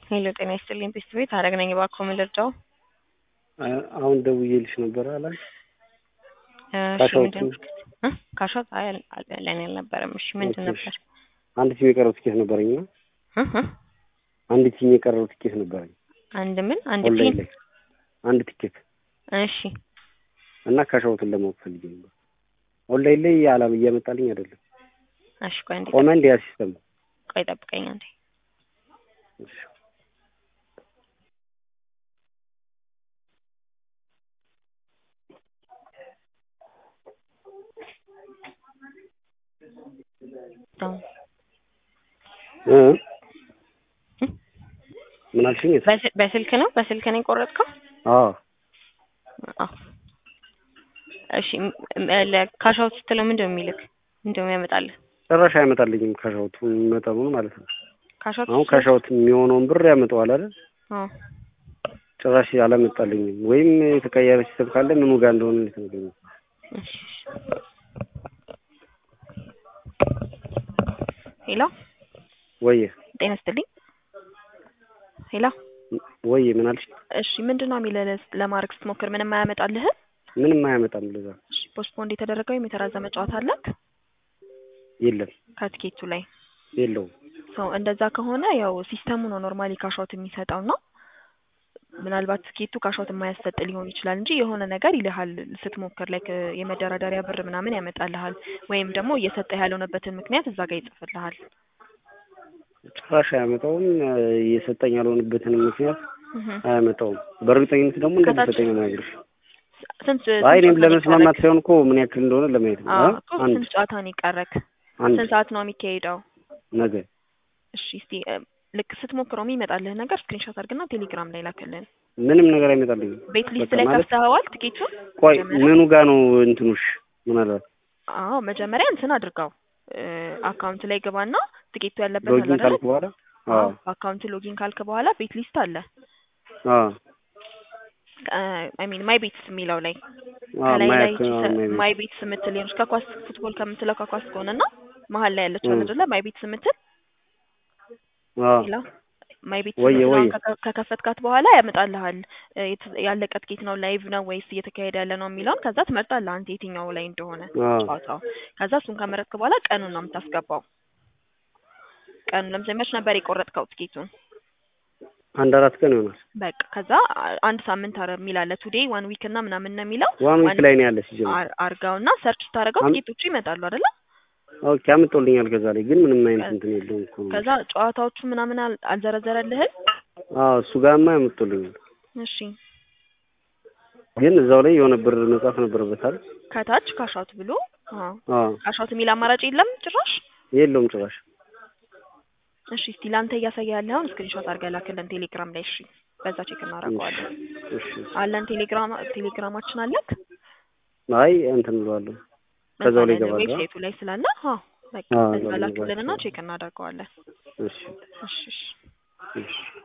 ሄሎ ጤና ይስጥልኝ ፒስት ቤት ሀረግ ነኝ። እባክዎ ምን ልርዳው? አሁን ደውዬልሽ ነበር አላል እሺ ካሻዎቹ? ምንድን እ ካሻት አይ አል- አል- ለእኔ አልነበረም። እሺ ምንድን ኦኬ፣ ነበር? አንድ ቲም የቀረው ትኬት ነበረኝ እና እ እ አንድ ቲም የቀረው ትኬት ነበረኝ አንድ ምን አንድ ኦንላይን ፒን ላይ አንድ ትኬት እሺ እና ካሻውትን ለማወቅ ፈልጌ ነበር። ኦንላይን ላይ አላም እያመጣልኝ አይደለም። እሺ ቆይ አንዴ ቆመ እንዲ ያ ሲስተም ቆይ ጠብቀኝ አንዴ እሺ። ዳውን እ ምን አልሽኝ? በስ- በስልክ ነው በስልክ ነው የቆረጥከው? አዎ አዎ እሺ ም- ም- ለካሻውት ስትለው ምንድን ነው የሚልክ ምንድን ነው የሚያመጣልህ? ጭራሽ አይመጣልኝም ካሻውቱ መጠኑን ማለት ነው። ካሻውት አሁን ስትለው- ካሻውት የሚሆነውን ብር ያመጣዋል አይደል? አዎ ጭራሽ አላመጣልኝም። ወይም የተቀየረ ሲስተም ካለ ምኑ ጋር እንደሆነ ልትነግሪኝ። እሺ ሄሎ ወየ ጤና ይስጥልኝ ሄሎ ወየ ምን አልሽ? እሺ ምንድን ነው የሚልህ ለማድረግ ስትሞክር ምንም አያመጣልህም? ምንም አያመጣም። ለዛ እሺ ፖስትፖንድ የተደረገ ወይም የተራዘመ ጨዋታ አለክ የለም ከትኬቱ ላይ የለውም። ሰው እንደዛ ከሆነ ያው ሲስተሙ ነው ኖርማሊ ካሻውት የሚሰጠው እና ምናልባት ትኬቱ ካሻውት የማያሰጥ ሊሆን ይችላል እንጂ የሆነ ነገር ይልሃል ስትሞክር ላይ የመደራደሪያ ብር ምናምን ያመጣልሃል ወይም ደግሞ እየሰጠህ ያልሆነበትን ምክንያት እዛ ጋር ይጽፍልሃል። ጭራሽ አያመጣውም። እየሰጠኝ ያልሆነበትን ምክንያት እህ አያመጣውም። በእርግጠኝነት ደግሞ ከታች- እንደሚሰጠኝ ነው የምነግርሽ። ስንት አይ እኔም ስንት ጨዋታ ነው ለመስማማት የቀረክ? ሳይሆን እኮ ምን ያክል እንደሆነ ለማየት ነው። አዎ አ? እኮ አንድ ስንት ጨዋታ ነው የቀረክ? አንድ ስንት ሰዓት ነው የሚካሄደው? ነገ እሺ እስቲ እ፣ ልክ ስትሞክረው የሚመጣልህ ነገር ስክሪንሾት አድርግና ቴሌግራም ላይ ላክልን። ምንም ነገር አይመጣልኝም። ቤት ሊስት በቃ ላይ ማለት ከፍተኸዋል ቲኬቱን? ቆይ መጀመሪያ? ምኑ ጋር ነው እንትኑሽ? ምናልባት አዎ መጀመሪያ እንትን አድርገው እ፣ አካውንት ላይ ግባና ቲኬቱ ያለበት ሎጊን አለ አይደል? ካልኩ በኋላ አዎ አካውንት ሎጊን ካልክ በኋላ ቤት ሊስት አለ አዎ አይ ሚን ማይ ቤትስ የሚለው ላይ አዎ ከላይ ላይ ማያክ ማይ ማይ ቤትስ የምትል ሆነች ከኳስ ፉትቦል ከምትለው ከኳስ ከሆነና መሀል ላይ ያለችው እ። አይደለ ማይ ቤትስ የምትል አዎ ሌላ ማይ ቤትስ ወየ የምትለውን ወየ ከከ- ከከፈትካት በኋላ ያመጣልሃል እ፣ የት- ያለቀ ትኬት ነው ላይቭ ነው ወይስ እየተካሄደ ያለ ነው የሚለውን ከዛ ትመርጣለህ አንተ የትኛው ላይ እንደሆነ አዎ ጨዋታው ከዛ እሱን ከመረጥክ በኋላ ቀኑን ነው የምታስገባው ቀኑ ለምሳሌ መች ነበር የቆረጥከው ትኬቱን አንድ አራት ቀን ይሆናል። በቃ ከዛ አ- አንድ ሳምንት አረ የሚል አለ ቱዴይ ዋን ዊክ እና ምናምን ነው የሚለው ዋን ዊክ ዋን ላይ ነው ያለ ሲጀምር። አር- አርጋውና ሰርች ስታደርገው አም- ትኬቶቹ ይመጣሉ አይደለ ኦኬ አምጦልኛል። ከዛ ላይ ግን ምንም አይነት እንትን የለውም እኮ ነው። ከዛ ጨዋታዎቹ ምናምን አል- አልዘረዘረልህም አዎ እሱ ጋርማ ያመጡልኛል። እሺ ግን እዛው ላይ የሆነ ብር መጻፍ ነበረበታል። ከታች ካሻውት ብሎ አዎ አዎ ካሻውት የሚል አማራጭ የለም ጭራሽ የለውም ጭራሽ። እሺ እስቲ ለአንተ እያሳየ ያለውን ስክሪንሾት አድርገህ ላክልን ቴሌግራም ላይ እሺ በዛ ቼክ እናደርገዋለን እሺ አለን ቴሌግራም ቴሌግራማችን አለክ አይ እንትን ብለዋለሁ። ከዛው ላይ ይገባል። ዌብሳይቱ ላይ ስላለ አዎ በቃ አዎ፣ በዛ እዛው ላይ ላክልንና ይገባል። ቼክ እናደርገዋለን እሺ እሺ እሺ እሺ